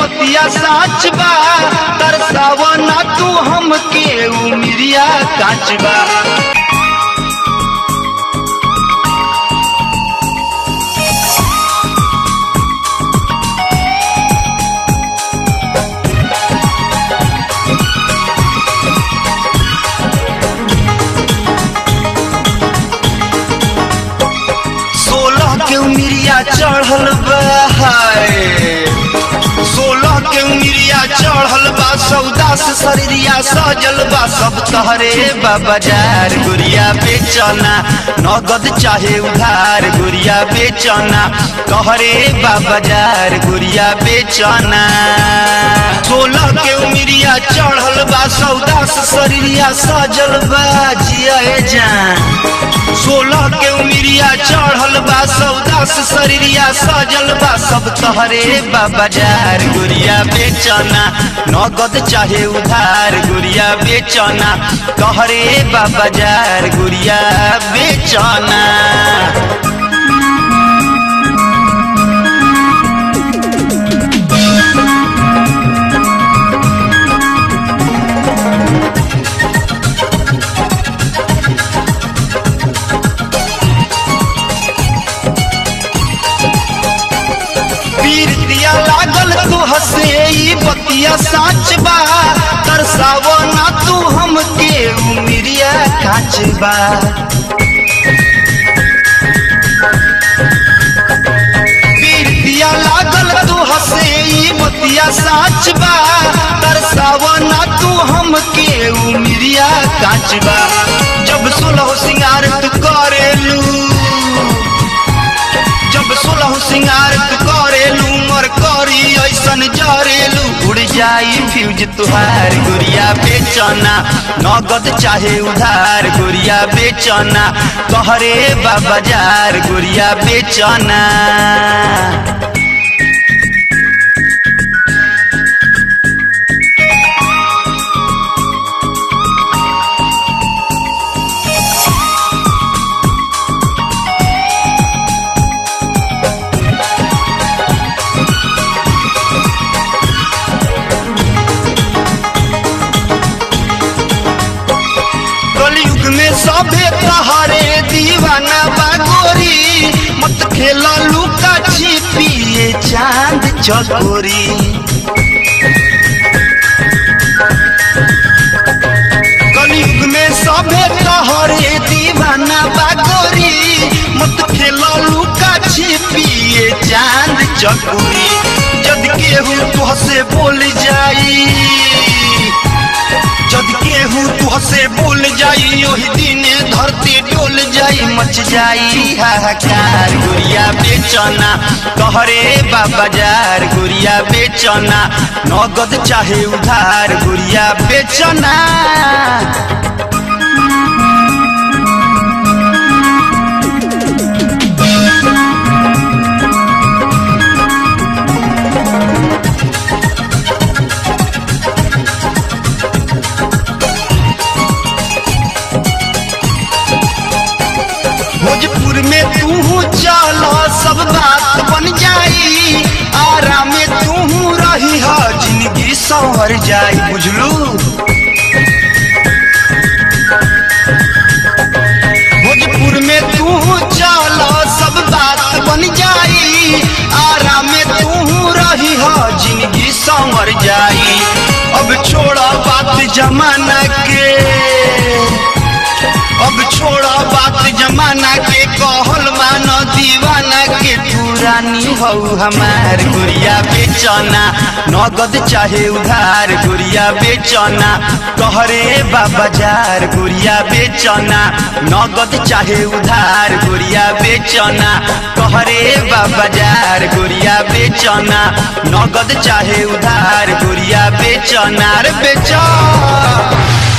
बतिया साच बा तरसावा ना तू हमके उमिरिया काच बा सोलह के उमिरिया चढ़ल बा हाय। सोलह के उमिरिया चढ़ल बा सौदा से शरीरिया सजल बा सब तहरे बा बाजार गुड़िया बेचना नगद चाहे उधार गुड़िया बेचना कहरे बा बाजार गुड़िया बेचना सोलह के उमिरिया चढ़ल बा सौदा से शरीरिया सजल बा जिया जान सोलह के उमिरिया चढ़ल बा सौदा से शरीरिया सजल बा सब तहरे बा बाजार गुड़िया बेचना नगद चाहे उधार गुड़िया बेचना कहरे बा बाजार गुड़िया बेचना पीर दिया लागल तू हसे ई बतिया साच बा तरसावो ना तू हमके उमिरिया काच बा पीर दिया लागल तू हसे ई बतिया साच बा तरसावो ना तू हमके उमिरिया काच बा जब सुलह सिंगार तू करेलू जब सोलह सिंगार तू करेलू मर करी ऐसन जरेलू उड़ जाई फ्यूज तुहार गुड़िया बेचना नगद चाहे उधार गुड़िया बेचना कहरे बा बाजार गुड़िया बेचना कलयुग में सभे तहारे दीवाना बागोरी मत खेला लुका छिपिए चांद चकोरी कलयुग में सभे तहारे दीवाना बागोरी मत खेला लुका छिपिए चांद चकोरी जद केहू तुहसे बोल जाई जद केहू तुहसे बोल जाई ओही दिन धरती डोल जाई मच जाई हाहाकार गुड़िया बेचना कहरे बा बाजार गुड़िया बेचना नगद चाहे उधार गुड़िया बेचना भोजपुर में तू चल सब बात बन जाई आराम में तू रही ह जिंदगी संवर जाई बुझलू भोजपुर में तू चल सब बात बन जाई आराम में तू रही ह जिंदगी संवर जाई अब छोड़ा बात जमाना के अब छोड़ा बात जमाना के कहल मान दीवाना के पुरानी हो हमार गुड़िया बेचना नगद चाहे उधार गुड़िया बेचना कहरे बा बाजार गुड़िया बेचना नगद चाहे उधार गुड़िया बेचना कहरे बा बाजार गुड़िया बेचना नगद चाहे उधार गुड़िया बेचना रे बेचा